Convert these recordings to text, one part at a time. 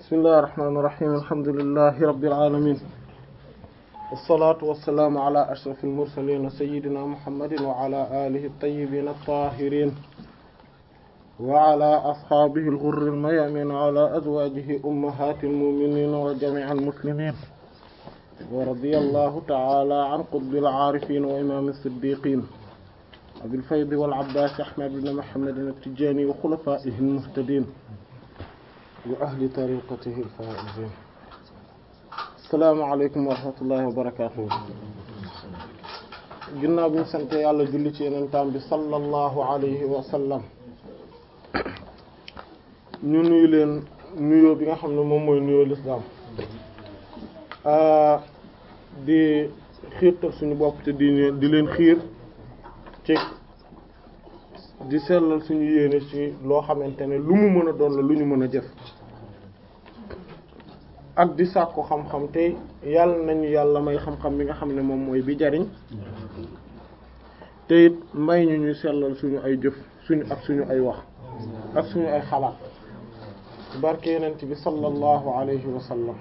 bismillahi irrahmani irrahim alhamdulilahi rabilalamin wassalatu wassalaamu ala ashraf almursalin sayidina muhammadin wa ala alihi altayibin altahirin wa ala ashabihi alghurri almayamin wa ala azwajihi ummahati almuminin wa jami'i almuslimin wa radiya allahu ta'ala an qutbi al-aarifin wa imam as-siddiqin abil fayd wal abbas ahmad ibn muhammad at-tijani wa khulafaihi al-muhtadin wa ahli tariqatihi al-faa'izin assalaamu alaykum wa rahmatullahi wa barakatuh ginnaaw bi ñu sant yàlla julli ci yeneen taam bi sallallahu alayhi wa sallam ñu nuyu leen nuyoo bi nga xam ne moom mooy nuyoo lislaam di xiirtal suñu bopp te di di leen xiir ci di sellal suñu yéene ci loo xamante ne lu mu mën a doon la lu ñu mën a jëf ak di sàkku xam-xam te yàlla nañu yàlla may xam-xam bi nga xam ne moom mooy bi jariñ te it may ñu ñuy sellal suñu ay jëf suñu ak suñu ay wax ak suñu ay xalaat barke yenent bi sallallahu alayhi wa sallam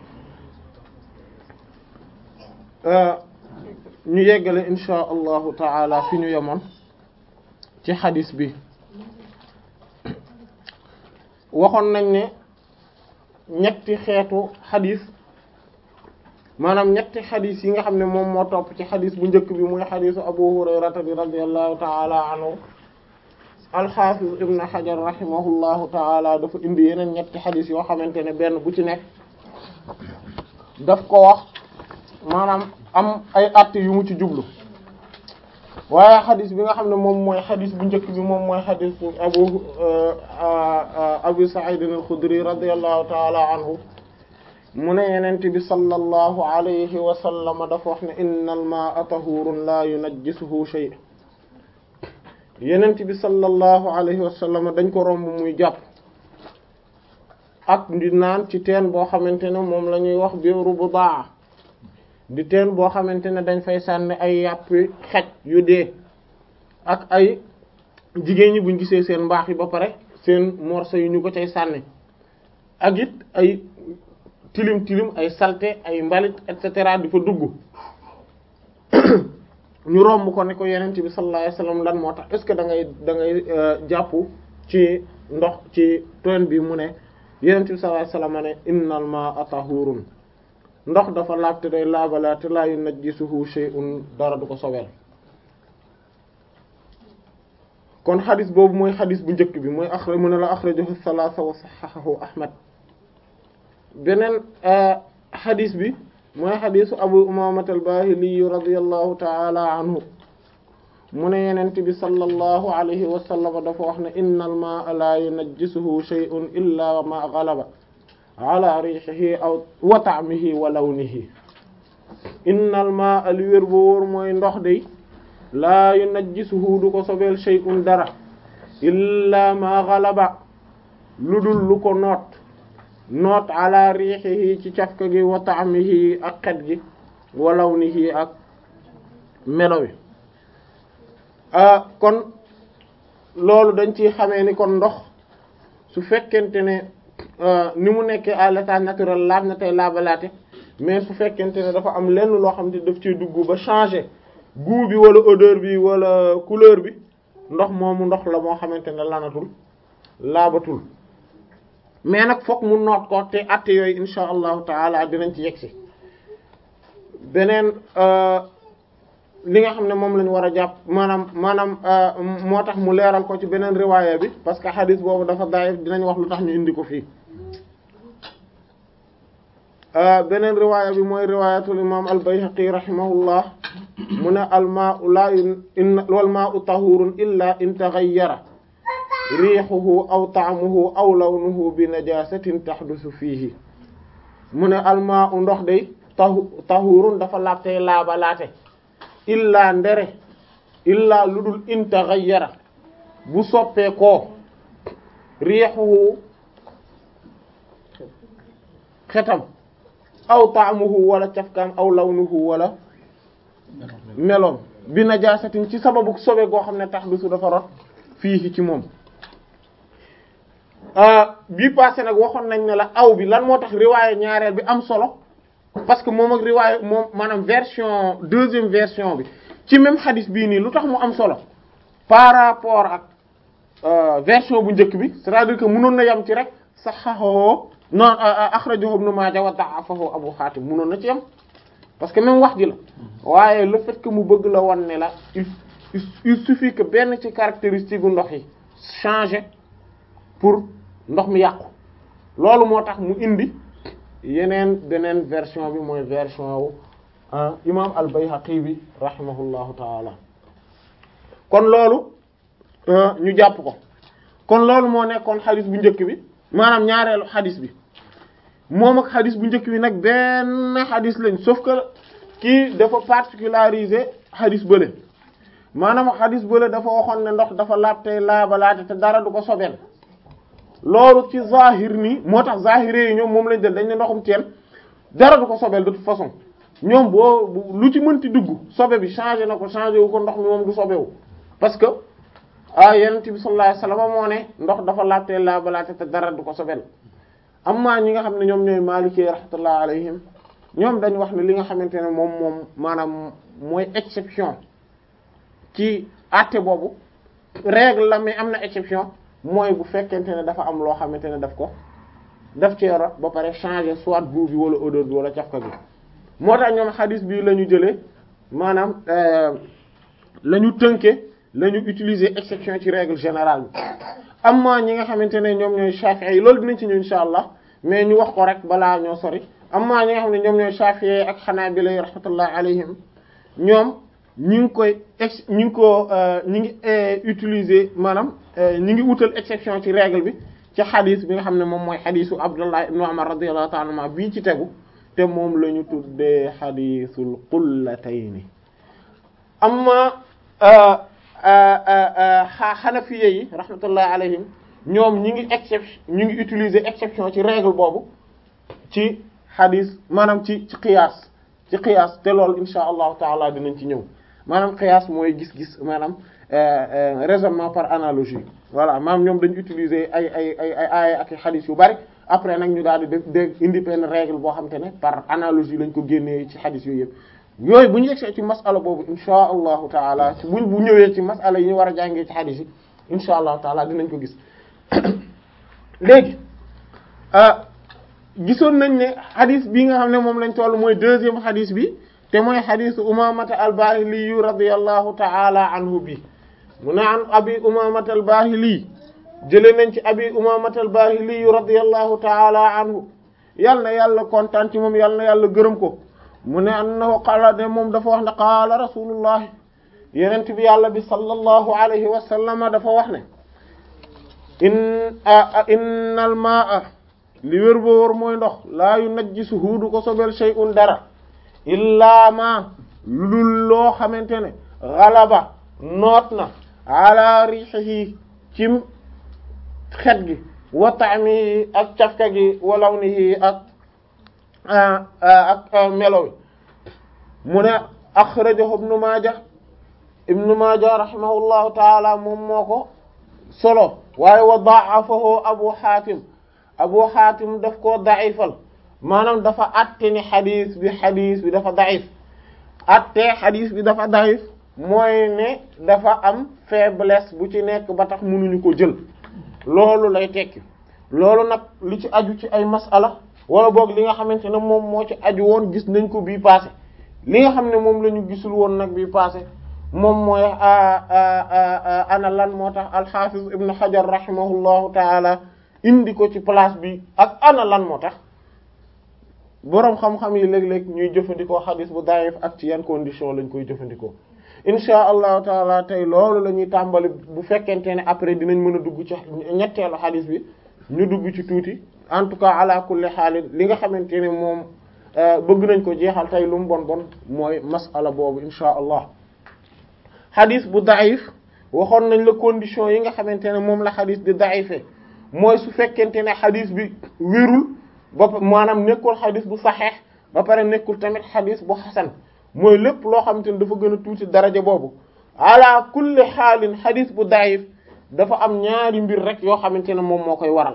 ñu yeggale insha allahu taala fi ñu yemoon ci xadis bi waxoon nañ ne ñetti xeetu xadis maanaam ñetti xadis yi nga xam ne moom moo topp ci xadis bu njëkk bi muy xadisu abu hurayrata bi radiallahu taala anhu alxaafis ibn xajar rahimahullahu taala dafa indi yeneen ñetti xadis yoo xamante ne benn bu ci nekk daf ko wax maanaam am ay àtte yu mu ci jublu waaye xadis bi nga xam ne moom mooy xadis bu njëkk bi moom mooy xadis abu abu sa'id al-khudri radiyallahu ta'ala anhu mu ne yenent bi sallallahu alayhi wa sallam dafa wax ne innal ma'a tahurun la yunajjisuhu shay yenent bi sallallahu alayhi wa sallam dañ ko romb muy jàpp ak di naan ci teen boo xamante ne moom la ñuy wax biiru budaa di teen boo xamante ne dañ fay sànni ay yàpp xaj yu dee ak ay jigéen ñi buñ gisee seen mbaax yi ba pare seen morceau yi ñu ko cay sànni ak it ay tilim tilim ay saleté ay mbalit et cetera di fa dugg ñu romb ko ne ko yenent bi sallallahu alayhi wasallam lan moo tax est-ce que da ngay da ngay jàpp ci ndox ci teen bi mu ne yenent bi sallallahu alayhi wasallam ne innal ma'a tahurun ndox dafa laabte day laabalaate laa yunajjisuhu shay'un dara du ko sobeel kon xadis boobu mooy xadis bu njëkk bi mooy axra mu ne la axrajahu salaasa wa saxaxahu ahmad beneen xadis bi mooy xadisu abu umaamata al-baahili radiyallahu taala anhu mu ne yenent bi sallallahu alayhi wa sallam dafa wax ne inna al maa'a laa yunajjisuhu shay'un illa ma ghalaba ala riixihi aw wa ta'mihi wa lawnihi innal maa'a li wér bu wóor mooy ndox day laa yunajjisuhu du ko sobeel shay'un dara illa ma ghalaba lu dul lu ko noot noot ala riixihi ci cafka gi wa ta'mihi ak xet gi wa lawnihi ak melo wi ah kon loolu dañ ci xamee ni kon ndox su fekkente ne ni mu nekkee à l'état naturel laab na tey laabalaate mais su fekkente ne dafa am lenn loo xam ne daf ciy dugg ba changer goût bi wala odeur bi wala couleur bi ndox moomu ndox la moo xamante ne lanatul laabatul mais nag fokk mu noot ko te atte yooyu insha allahu taala dinañ ci yegsi beneen li nga xam ne moom lañu war a jàpp maanaam maanaam moo tax mu leeral ko ci beneen riwaaya bi parce que xadis boobu dafa daif dinañ wax lu tax ñu indi ko fii beneen riwaaya bi mooy riwaayatul imam al-Bayhaqi rahimahullah mu ne al maa'u laa in wal maa'u tahurun illa in taghayyara riixuhu aw ta'muhu aw lawnuhu bi najasatin tahdusu fiihi mu ne al maa'u ndox day tahu tahurun dafa laabtey laabalaate illaa ndere illaa lu dul in taghayyara bu soppee koo riixuhu xetam aw taamuhu wala cafkaam aw lawnuhu wala meloom bi najaasatin ci sababu sobe goo xam ne tax du su dafa rot fii ci moom bii passé nag waxoon nañ ne la aw bi lan moo tax riwaaye ñaareel bi am solo parce que moom ak riwaaye moom maanaam version deuxième version bi ci même xadis bii nii lu tax mu am solo par rapport ak version bu njëkk bi c'est-à-dire que mënoon na yam ci rek saxaxoo non akhrajahu ibn Maaja wa da'afahu Abu Xaatim mënoon na ci yam parce que même wax ji la waaye le fait que mu bëgg la won ne la il il suffit que benn ci caractéristique gu ndox yi changer pour ndox mi yàqu loolu moo tax mu indi yeneen beneen version bi mooy version wu imam al-Bayhaqi bi rahimahullahu taala kon loolu ñu jàpp ko kon loolu moo nekkoon xadis bu njëkk bi maanaam ñaareelu xadis bi moom ak xadis bu njëkk bi nag benn xadis lañ sauf que kii dafa particularisé xadis bële maanaam xadis bële dafa waxoon ne ndox dafa laab tey laabalaate te dara du ko sobeel loolu ci zahir nii moo tax zahiré yi ñoom moom lañ del dañ ne ndoxum teen dara du ko sobeel de toute façon ñoom boo lu ci mënti dugg sobe bi changé na ko changé wu ko ndox mi moom du sobewu parce que ah yonent bi sallallahu alayhi wasallam moo ne ndox dafa laab tey laabalaate te dara du ko sobeel amma ñi nga xam ne ñoom ñooy Maliki rahmatullah alayhim ñoom dañ wax ne li nga xamante ne moom moom maanaam mooy exception ci àtte boobu règle la mais am na exception mooy bu fekkente ne dafa am loo xamante ne daf ko daf ci rot ba pare changer soit goût bi wala odeur bi wala cafka bi moo tax ñoom xadis bi la ñu jëlee maanaam la ñu tënke la ñu utiliser exception ci règle générale bi amma ñi nga xamante ne ñoom ñooy Shafi'i yi loolu dinañ ci ñëw insha allah mais ñu wax ko rek balaa ñoo sori amma ñi nga xam ne ñoom ñooy Shafi'i ak Hanabila rahmatullah alayhim ñoom ñi ngi koy ex ñi ngi ko ñi ngi utiliser maanaam ñi ngi wutal exception ci règle bi ci xadis bi nga xam ne moom mooy xadisu Abdullah ibn Umar radiyallahu ta'ala anhuma bii ci tegu te moom la ñu tuddee xadisul qullatayni amma xanafiye yi rahmatullahi alayhim ñoom ñi ngi exception ñi ngi utiliser exception ci règle boobu ci xadis maanaam ci ci qiyaas ci qiyaas te loolu insha allahu taala dinañ ci ñëw maanaam qiyaas mooy gis-gis maanaam raisonnement par analogie voilà maanaam ñoom dañu utiliser ay ay ay ay ay ak xadis yu bari après nag ñu daal di def dégg indi benn règle boo xam te ne par analogie lañ ko génnee ci xadis yooyu yëpp yooyu bu ñu yegsee ci masala boobu insha allahu taala ci buñ bu ñëwee ci masala yi ñu war a jàngee ci xadis yi insha allahu taala dinañ ko gis léegi gisoon nañ ne xadis bi nga xam ne moom lañ toll mooy deuxième xadis bi te mooy xadisu umamata albahili yu radiyallahu taala anhu bi mu ne an abi umamata albahili jële nañ ci abi umamata albahili yu radiyallahu taala anhu yal na yàlla kontaan ci moom yal na yàlla gërëm ko mu ne annahu qaala de moom dafa wax ne qaala rasulullahi yenent bi yàlla bi sallallahu alayhi wa sallama dafa wax ne in innal maa li wér boo wër mooy ndox laa yu najjisuhu du ko sobel shay'un dara illaa ma lu dul loo xamante ne galaba noot na ala rihihi cim xet gi wa ta'mihi ak cafka gi wa lawnihi ak ak melo mu ne akhrajahu ibnu maaja ibnu maaja rahimahullahu taala moom moo ko solo waaye wa da'afahu abu hatim abu hatim daf koo da'ifal maanaam dafa atte ni xadis bi xadis bi dafa da'if atte xadis bi dafa da'if mooy ne dafa am faiblesse bu ci nekk ba tax mënuñu ko jël loolu lay tekki loolu nag li ci aju ci ay masala wala boog li nga xamante ne moom moo ci aju woon gis nañ ko bii passé li nga xam ne moom la ñu gisul woon nag bii passé moom mooy ana lan moo tax alxafiz ibn hajar rahimahullahu taala indi ko ci place bi ak ana lan moo tax boroom xam-xam yi léeg-léeg ñuy jëfandikoo xadis bu daif ak ci yan condition lañ koy jëfandikoo insha allahu taala tey loolu la ñuy tàmbali bu fekkente ne après dinañ mën a dugg ci ñetteelu xadis bi ñu dugg ci tuuti en tout cas ala kulli xaalin li nga xamante ne moom bëgg nañ ko jeexal tey lu mu bon bon mooy masala boobu insha allah xadis bu daif waxoon nañ la condition yi nga xamante ne moom la xadis di daife mooy su fekkente ne xadis bi wérul ba maanaam nekkul xadis bu saxeex ba pare nekkul tamit xadis bu xasan mooy lépp loo xamante ne dafa gën a tuuti daraja boobu ala kulli xaalin xadis bu daif dafa am ñaari mbir rek yoo xamante ne moom moo koy waral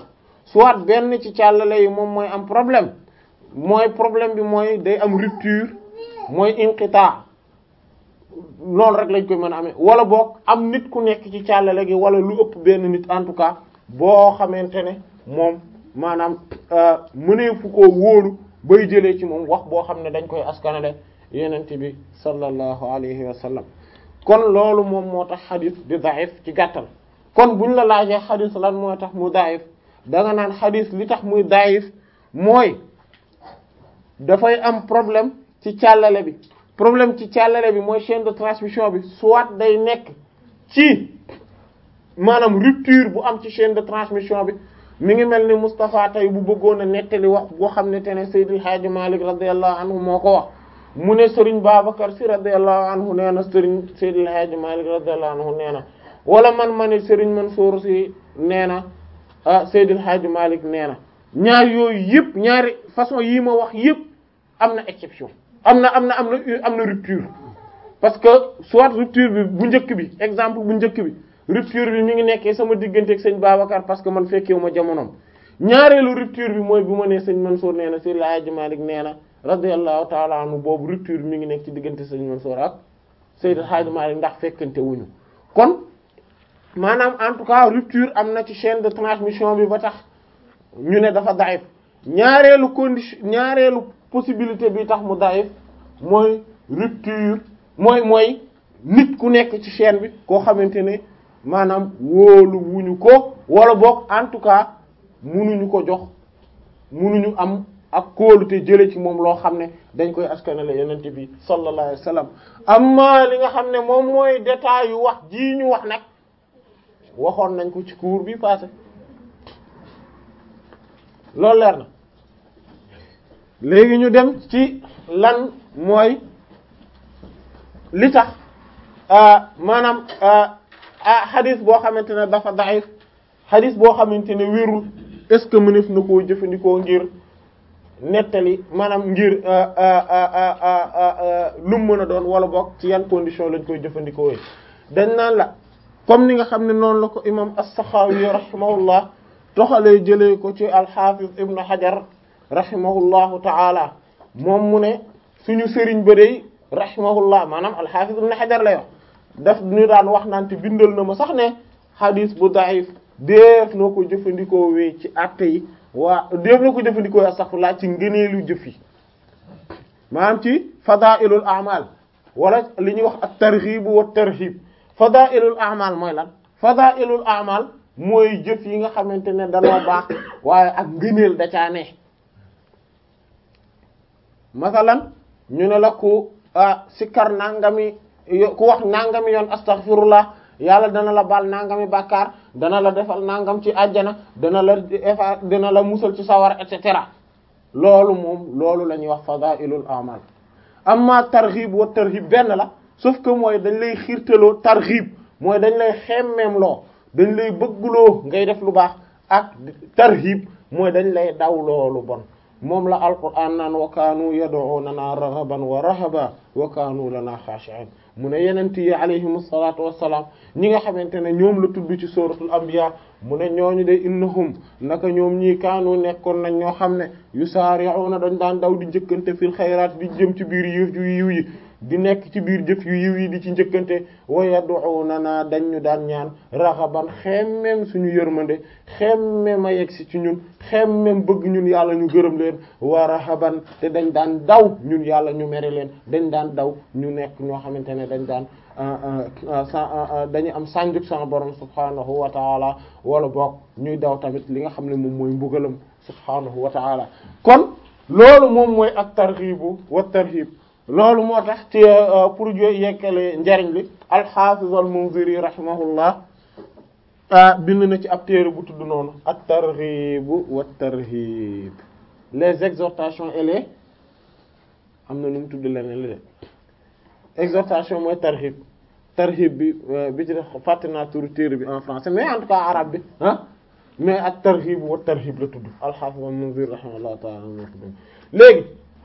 soit benn ci càllale yi moom mooy am problème mooy problème bi mooy day am rupture mooy inqita loolu rek lañ koy mën a amee wala boog am nit ku nekk ci càllale gi wala lu ëpp benn nit en tout cas boo xamante ne moom maanaam mënee fu ko wóolu bay jëlee ci moom wax boo xam ne dañ koy askanale yenente bi sallallahu alayhi wa sallam kon loolu moom moo tax xadis di daif ci gàttal kon buñ la laajee xadis lan moo tax mu daif da nga naan xadis li tax muy daif mooy dafay am problème ci càllale bi problème ci càllale bi mooy chaîne de transmission bi soit day nekk ci maanaam rupture bu am ci chaîne de transmission bi mi ngi mel ni Moustapha tey bu bëggoon a nettali wax boo xam ne te ne Seydil Hadji Malick radiyallahu anhu moo ko wax mu ne Serigne Babacar Sy radiyallahu anhu nee na Serigne Seydil Hadji Malick radiyallahu anhu nee na wala man ma ne Serigne Mansour Sy nee na ah Seydil Hadji Malick nee na ñaar yooyu yëpp ñaari façon yii ma wax yëpp am na exception am na am na am na am na rupture parce que soit rupture bi bu njëkk bi exemple bu njëkk bi rupture bi mi ngi nekkee sama diggante ak sëñ Babacar parce que man fekkewu ma jamonoom ñaareelu rupture bi mooy bu ma nee sëñ Mansour nee na Seydil Hadji Malick nee na radiyallahu ta'ala anhu boobu rupture bi mi ngi nekk ci diggante sëñ Mansour ak Seydil Hadji Malick ndax fekkante wuñu kon maanaam en tout cas rupture am na ci chaîne de transmission bi ba tax ñu ne dafa daif ñaareelu condition ñaareelu possibilité bi tax mu daif mooy rupture mooy mooy nit ku nekk ci chaîne bi koo xamante ne maanaam wóolu wuñu ko wala boog en tout cas munuñu ko jox munuñu am ak kóolute jële ci moom loo xam ne dañ koy askanale yonent bi sallallahu alayhi wa sallam amma li nga xam ne moom mooy détail yu wax jii ñu wax nag waxoon nañ ko ci cours bi passé loolu leer na léegi ñu dem ci lan mooy li tax maanaam xadis boo xamante ne dafa daif xadis boo xamante ne wérul est-ce que mënef na koo jëfandikoo ngir nettali maanaam ngir lu mu mën a doon wala boog ci yan condition lañ koy jëfandikoo dañ naan la comme ni nga xam ne noonu la ko imam as-Sakhawi rahimahullah toxalee jëlee ko ci al-Hafiz ibn Hajar rahimahullahu ta'ala moom mu ne suñu sëriñ ba dey rahimahullah maanaam al-Hafiz ibn Hajar lay wax daf ñu daan wax naan te bindal na ma sax ne hadis bu da'if def noo ko jëfandikoo wee ci àtte yi waa def na ko jëfandikoo astaghfirullah ci ngëneelu jëf yi maanaam ci fadailul a'mal wala li ñuy wax at-targhib wa at-tarhib fadailul a'mal mooy lan fadailul a'mal mooy jëf yi nga xamante ne danoo baax waaye ak ngëneel da caa ne masalan ñu ne la ku sikkar nangami ku wax nangami yoon astaghfirullah yàlla dana la baal nangami bàkkaar dana la defal nangam ci àjjana dana la efa dana la musal ci sawar et cetera loolu moom loolu la ñuy wax fadailul a'mal amma targhib wa tarhib benn la sauf que mooy dañ lay xiirtaloo targhib mooy dañ lay xemmeem loo dañ lay bëggloo ngay def lu baax ak tarhib mooy dañ lay daw loolu bon moom la alquran naan wa kaanu yad'unana raghaban wa rahaba wa kaanu lana khashi'in mu ne yenent yi alayhim salaatu wassalaam ñi nga xamante ne ñoom la tudd ci suratul anbiya mu ne ñooñu de innahum naka ñoom ñii kaanu nekkoon nañ ñoo xam ne yusaari'una dañ daan daw di njëkkante fil xayraat di jëm ci biir yëf yu yiw yi di nekk ci biir jëf yu yiw yi di ci njëkkante wa yad'unana dañ ñu daan ñaan raxaban xemmem suñu yërmande xemmem a yegg si ci ñun xemmem bëgg ñun yàlla ñu gërëm leen wa rahaban te dañ daan daw ñun yàlla ñu mere leen dañ daan daw ñu nekk ñoo xamante ne dañ daan dañu am sànjuk sama borom subhanahu wa taala wala boog ñuy daw tamit li nga xam ne moom mooy mbugalam subhanahu wa taala kon loolu moom mooy ak targhibu wa tarhib loolu moo tax ci pour jo yekkale njariñ li al-Hafiz al-Munziri rahimahullah bind na ci ab téere bu tudd noonu at-targhib wa tarhib les exhortations et les am na nu mu tudd leneen li de exhortation mooy tarhib tarhib bi bi ci def fàtte naa turu téere bi en français mais en tout cas arabe bi ah mais at-targhib wa tarhib la tudd al-Hafiz al-Munziri rahimahullah ta'ala léegi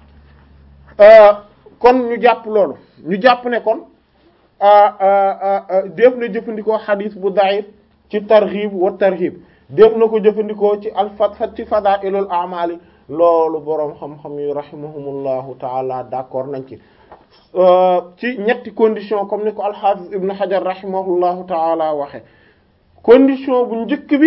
kon ñu jàpp loolu ñu jàpp ne kon def na jëfandikoo xadis bu daif ci targhib wa tarhib def na ko jëfandikoo ci al fat ci fadailul amali loolu boroom xam-xam yi rahimahumullahu taala d'accord nañ ci ci ñetti condition comme ni ko al-Hafiz ibn Hajar rahimahullahu taala waxe condition bu njëkk bi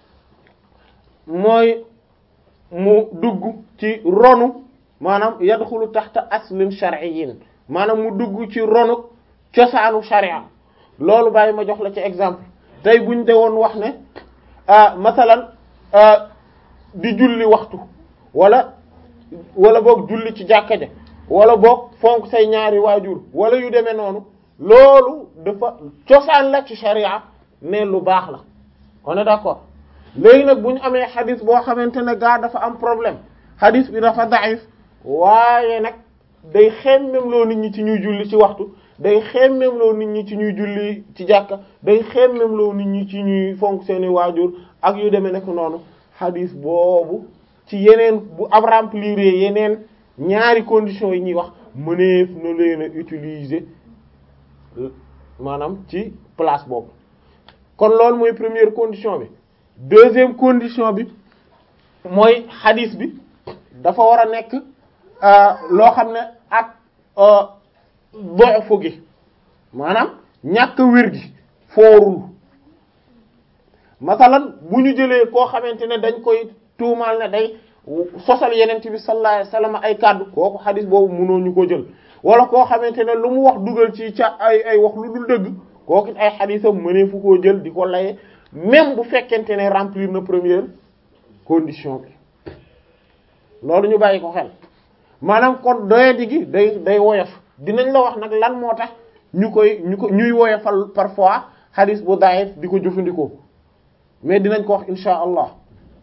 mooy mu dugg ci ronu maanaam yadxulu taxta aslin shar'iyyin maanaam mu dugg ci ronu cosaanu sharia loolu bàyyi ma jox la ci exemple tey buñ de woon wax ne masalan di julli waxtu wala wala boog julli ci jàkka ja wala boog fonk say ñaari waajur wala yu demee noonu loolu dafa cosaan la ci sharia ne lu baax la on est d'accord léegi nag bu ñu amee xadis boo xamante ne gaa dafa am problème xadis bi dafa daif waaye nag day xemmem loo nit ñi ci ñuy julli ci waxtu day xemmem loo nit ñi ci ñuy julli ci jàkka day xemmem loo nit ñi ci ñuy fonk seeni waajur ak yu demee nekk noonu xadis boobu ci yeneen bu ab remplir yeneen ñaari conditions yi ñuy wax mëneef na leen a utiliser maanaam ci place boobu kon loolu mooy première condition bi deuxième condition bi mooy xadis bi dafa war a nekk loo xam ne ak doxu gi maanaam ñàkk wér gi foorul masalan bu ñu jëlee koo xamante ne dañ koy tuumaal ne day sosal yeneen bi sallallahu alayhi wasallam ay kàddu kooku xadis boobu mënoo ñu ko jël wala koo xamante ne lu mu wax dugal ci ca ay ay wax lu dul dëgg kooku ay xadisam mënee fu koo jël di ko laye même bu fekkente ne remplir na première condition bi loolu ñu bàyyi ko xel maanaam kon doyadi gi day day woyof dinañ la wax nag lan moo tax ñu koy ñu ko ñuy woyofal parfois xadis bu daif di ko jëfandikoo mais dinañ ko wax insha allah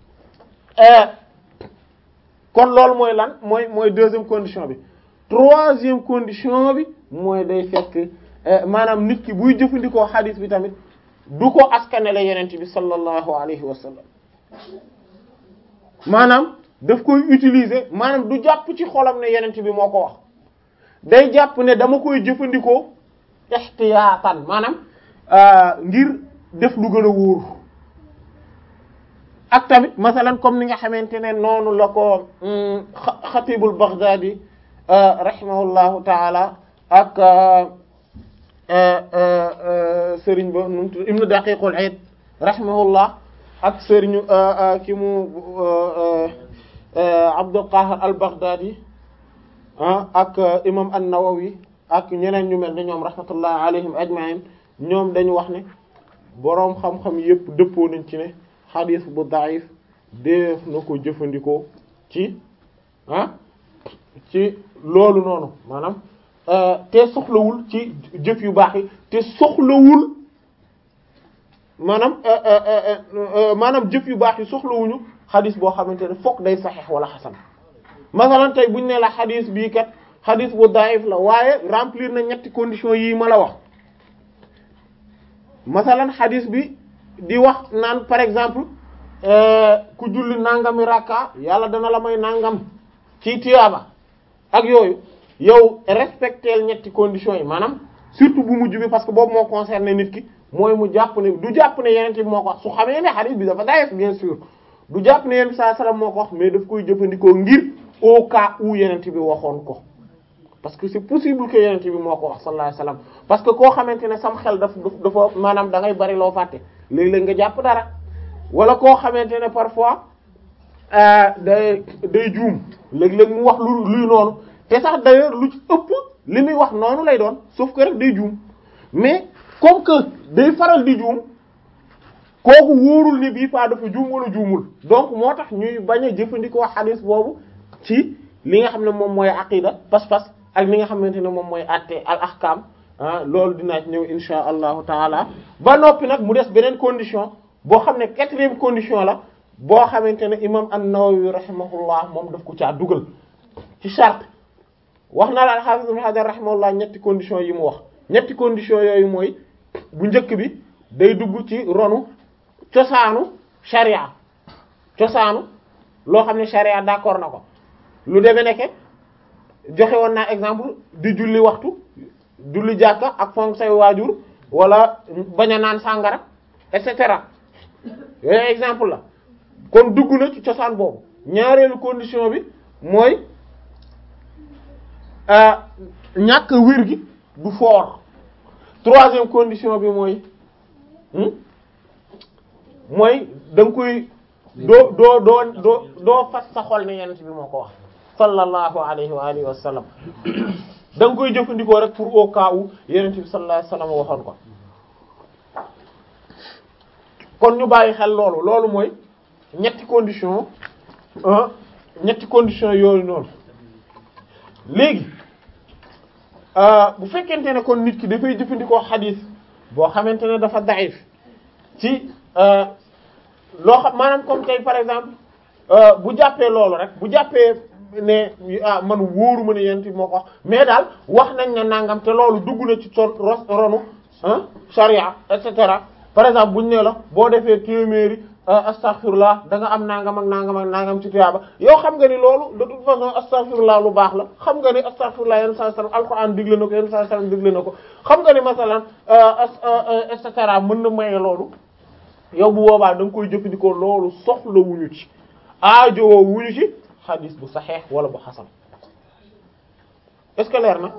kon loolu mooy lan mooy mooy deuxième condition bi troisième condition bi mooy day fekk maanaam nit ki buy jëfandikoo xadis bi tamit du ko askanele yenent bi sallallahu alayhi wa sallam maanaam daf koy utiliser maanaam du jàpp ci xolam ne yenent bi moo ko wax day jàpp ne dama koy jëfandikoo ihtiyaatan maanaam ngir def lu gën a wóoru ak tamit masalan comme ni nga xamante ne noonu la ko xatibul Baghdadi rahimahullahu taala ak sëriñ ba nu ibnu daqiqul aid rahimahullah ak sëriñu ki mu Abdul Qahir al Baghdadi ak imam an-Nawawi ak ñeneen ñu mel ne ñoom rahmatullah alayhim ajma'in ñoom dañu wax ne boroom xam-xam yépp dëppoo nañ ci ne xadis bu daif def na ko jëfandikoo ci ah ci loolu noonu maanaam te soxlawul ci jëf yu baax yi te soxlawul maanaam maanaam jëf yu baax yi soxlawuñu xadis boo xamante ne fokk day saxiix wala xasan masalan tey buñ ne la xadis bii kat xadis bu daif la waaye remplir na ñetti conditions yii ma la wax masalan xadis bi di wax naan par exemple ku julli nangami rakka yàlla dana la may nangam ci tiyaaba ak yooyu yow respecteel ñetti conditions yi maanaam surtout bu mujj bi parce que boobu moo concerné nit ki mooy mu jàpp ne du jàpp ne yeneen bi moo ko wax su xamee ne hadith bi dafa dayeef bien sûr du jàpp ne yeneen bi sallallahu alayhi wasallam moo ko wax mais daf koy jëfandikoo ngir au cas où yeneen bi waxoon ko parce que c'est possible que yeneen bi moo ko wax sallallahu alayhi wasallam parce que koo xamante ne sam xel daf dafa maanaam da ngay bari loo fàtte léeg-léeg nga jàpp dara wala koo xamante ne parfois day day juum léeg-léeg mu wax lu luy noonu te sax d'ailleurs lu ci ëpp li muy wax noonu lay doon sauf que rek day juum mais comme que day faral di juum kooku wóorul ni bii fa dafa juum wala juumul donc moo tax ñuy bañ a jëfandikoo xadis boobu ci li nga xam ne moom mooy aqida pas-pas ak li nga xamante ne moom mooy atte al ahkam ah loolu dinaa ci ñëw insha allahu taala ba noppi nag mu des beneen condition boo xam ne quatrième condition la boo xamante ne imam an-Nawawi rahimahullah moom daf ko caa dugal ci charte wax na la al-Hafiz Ibn Hajar rahimahullah ñetti condition yi mu wax ñetti condition yooyu mooy bu njëkk bi day dugg ci ronu cosaanu sharia cosaanu loo xam ne sharia d'accord na ko lu demee nekke joxe woon naa exemple di julli waxtu julli jàkka ak fonk say waajur wala bañ a naan sàngara et cetera yooyu exemple la kon dugg na ci cosaan boobu ñaareelu condition bi mooy ñàkk wér gi du fort troisième condition bi mooy mooy da nga koy doo doo doo doo doo fas sa xol ne yenent bi moo ko wax sallallahu alayhi wa alihi wa sallam da nga koy jëfandikoo rek pour au cas où yenent bi sallallahu alayhi wa sallam waxoon ko kon ñu bàyyi xel loolu loolu mooy ñetti condition ñetti condition yooyu noonu léegi bu fekkente ne kon nit ki dafay jëfandikoo xadiis boo xamante ne dafa daif ci loo xam maanaam comme tey par exemple bu jàppee loolu rek bu jàppee ne ah man wóoru ma ne yent bi moo ko wax mais daal wax nañ ne nangam te loolu dugg na ci son ronu charia et cetera par exemple buñ ne la boo defee téeméeri astaghfirullah da nga am nangam ak nangam ak nangam ci tuyaaba yow xam nga ni loolu de toute façon astaghfirullah lu baax la xam nga ni astaghfirullah yenn saa sallam alquran digle na ko yenn saa sallam digle na ko xam nga ni masalan et cetera mën na maye loolu yow bu boobaa da nga koy jëfandikoo loolu soxla wuñu ci aajowoo wuñu ci xadis bu saxeex wala bu xasan est-ce que leer na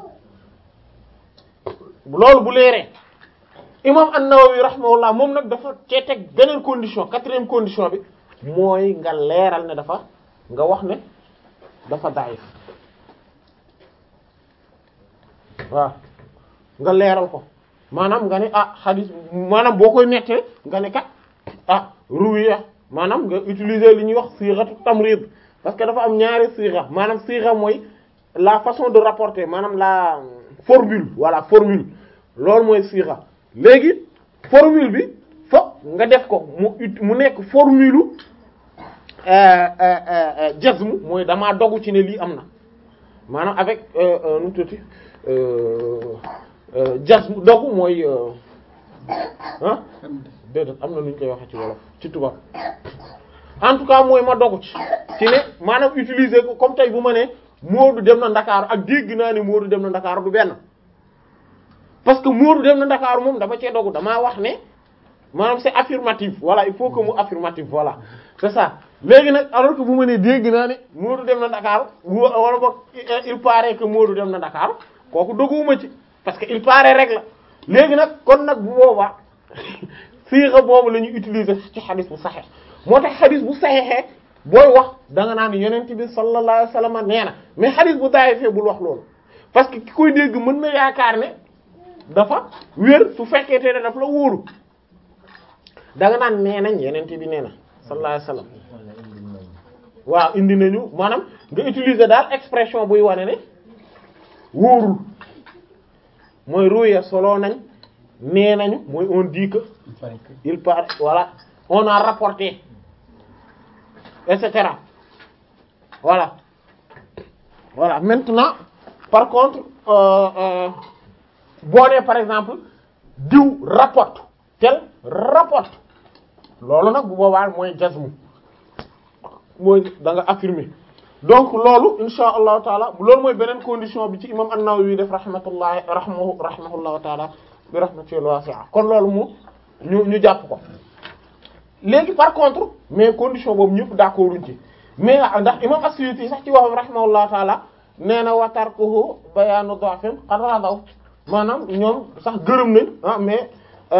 loolu bu leeree imam an-Nawawi rahimahullah moom nag dafa cee teg beneen condition quatrième condition bi mooy nga leeral ne dafa nga wax ne dafa daif waaw nga leeral ko maanaam nga ne ah xadis maanaam boo koy nettee nga ne kat ah ruwiya maanaam nga utiliser li ñuy wax sighatu tamrid parce que dafa am ñaari sigha maanaam sigha mooy la façon de rapporter maanaam la formule voilà formule loolu mooy sigha léegi formule bi fo nga def ko mu ut mu nekk formule jazm mooy damaa dogu ci ne lii am na maanaam avec nu tuuti jazm dogu mooy ah déedéet am na nu ñu koy waxee ci wolof ci tubaab en tout cas mooy ma dogu ci ci ne maanaam utiliser ko comme tey bu ma ne Moodu dem na Ndakaaru ak dégg naa ne Moodu dem na Ndakaaru du benn parce que Moodu dem na Ndakaaru moom dama cee dogu damaa wax ne maanaam c'est affirmatif voilà il faut que mu affirmatif voilà c'est ça léegi nag alors que bu ma nee dégg naa ne Moodu dem na Ndakaaru wala boog il paraît que Moodu dem na Ndakaaru kooku doguwuma ci parce que il paraît rek la léegi nag kon nag bu boobaa siixa boobu la ñuy utiliser ci xadis bu saxeex moo tax xadis bu saxeexee booy wax da nga naan yonent bi sallallahu alayhi wasallam nee na mais xadis bu daayifee bul wax loolu parce que ki koy dégg mën na yaakaar ne dafa wér su fekkee te ne daf la wóoru da nga naan nee nañ yonent bi nee na sallallahu alayhi wasallam waaw indi nañu maanaam nga utiliser daal expression buy wane ne wóorul mooy ruya solo nañ nee nañu mooy on dit que il paraît voilà on a rapporté et cetera voilà voilà maintenant par contre boo nee par exemple diw rapporte tel rapporte loolu nag bu boobaa mooy jazmu mooy da nga affirmer donc loolu insha allahu taala loolu mooy beneen condition bi ci imam an-Nawawi def rahmatullahi rahmahu rahimahullahu taala bi rahmatil wasi'a kon loolu mu ñu ñu jàpp ko léegi par contre mais condition boobu ñëpp d'accord uñ ci mais ndax imam as-Suyuti sax ci waxam rahimahullahu taala nee na wa tarkuhu bayaanu da'fin qad radaw maanaam ñoom sax gërëm nañ ah mais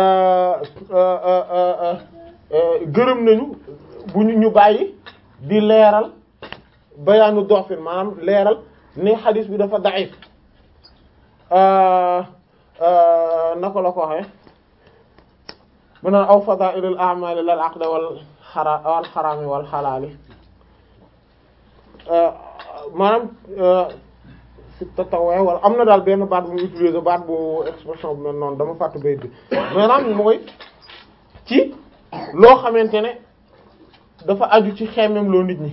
gërëm nañu bu ñu ñu bàyyi di leeral bayaanu da'fin maanaam leeral ne xadis bi dafa da'if naka la ko waxee mu naan aw fadaa'ilul a'maali lal aqdi wal xara wal xaraami wal xalaali maanaam si tatawee wala am na daal benn baat bu mu utiliser baat bu expression bu mel noonu dama fàttu bayt bi maanaam mooy ci loo xamante ne dafa aju ci xemmem loo nit ñi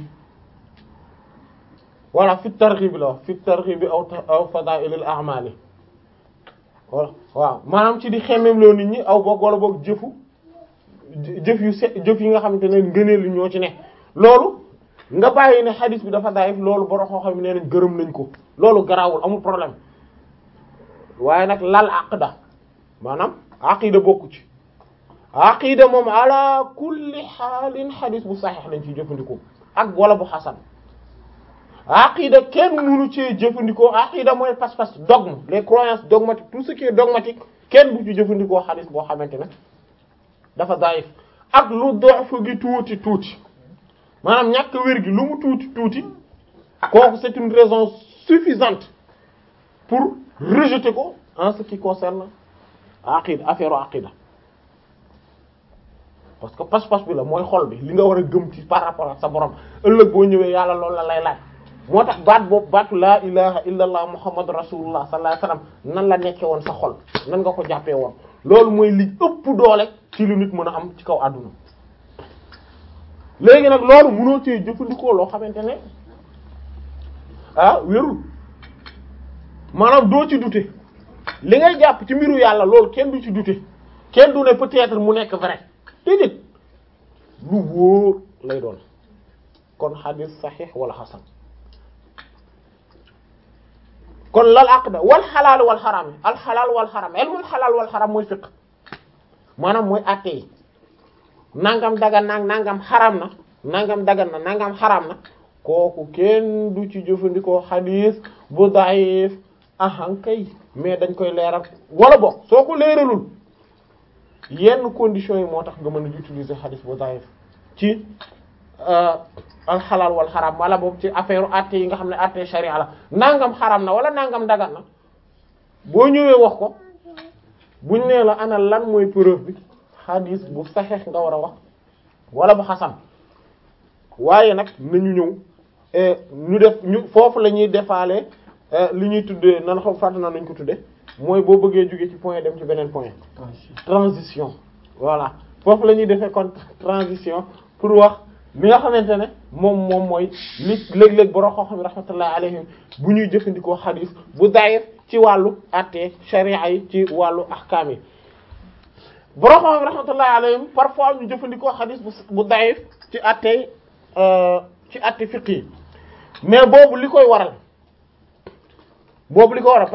voilà fi targhib bi la wax fi targhib bi aw aw fadaa'ilul a'maali wala waaw maanaam ci di xemmem loo nit ñi aw boog wala boog jëfu jëf yu se jëf yi nga xamante ne ngëneel li ñoo ci ne loolu nga bàyyi ne xadis bi dafa daif loolu boro xoo xam ne nañ gërëm nañ ko loolu garaawul amul problème waaye nag lal aqda maanaam aqida bokku ci aqida moom ala kulli xaalin xadis bu saxiix lañ ciy jëfandikoo ak wala bu xasan aqida kenn mënu cee jëfandikoo aqida mooy pas-pas dogme les croyances dogmatiques tout ce qui est dogmatique kenn bu ci jëfandikoo xadis boo xamante ne dafa daif ak lu dox gi tuuti tuuti maanaam ñàkk wér gi lu mu tuuti tuuti kooku c'est une raison suffisante pour rejeter ko en ce qui concerne aqida affaire aqida parce que pas-pas bi la mooy xol bi li nga war a gëm ci par rapport ak sa borom ëllëg boo ñëwee yàlla loolu la lay laaj moo tax baat boobu baatu laa ilaha illallah muhammad rasulullah sallallahu alayhi wasallam nan la nekkee woon sa xol nan nga ko jàppee woon loolu mooy li ëpp doole ci lu nit mën a am ci kaw àdduna léegi nag loolu mënoo cee jëfandikoo loo xamante ne ah wérul maanaam doo ci douter li ngay jàpp ci mbiru yàlla loolu kenn du ci douter kenn du ne peut-être mu nekk vrai déedéet lu wóor lay doon kon xadis saxiix wala xasan kon lal aqda wal xalaal wal xaram yi al xalaal wal xaram ilmul xalaal wal xaram mooy fiqh maanaam mooy àtte yi nangam dagan na nangam xaram na nangam dagan na nangam xaram na kooku kenn du ci jëfandikoo xadis bu daif ahan kay mais dañ koy leeral wala boog soo ko leeralul yenn conditions yi moo tax nga mën a utiliser xadis bu daif ci alxalaal wal xaram wala boobu ci affaire atte yi nga xam ne atte sharia la nangam xaram na wala nangam dagan na boo ñëwee wax ko buñ nee la ana lan mooy preuve bi xadis bu saxeex nga war a wax wala bu xasan waaye nag nañu ñëw ñu def ñu foofu la ñuy defaale li ñuy tuddee nan xam fàtte na nañ ko tudde mooy boo bëggee jóge ci point dem ci beneen point transition voilà foofu la ñuy defee kon transition pour wax li nga xamante ne moom moom mooy li léeg-léeg borom xam-xam rahmatullahi alayhim bu ñuy jëfandikoo xadis bu daayir ci wàllu àtte sharia yi ci wàllu ahkaam yi borom xam-xam rahmatullahi alayhim parfois ñu jëfandikoo xadis bu bu daayir ci àtte ci àtte fiqh yi mais boobu li koy waral boobu li ko waral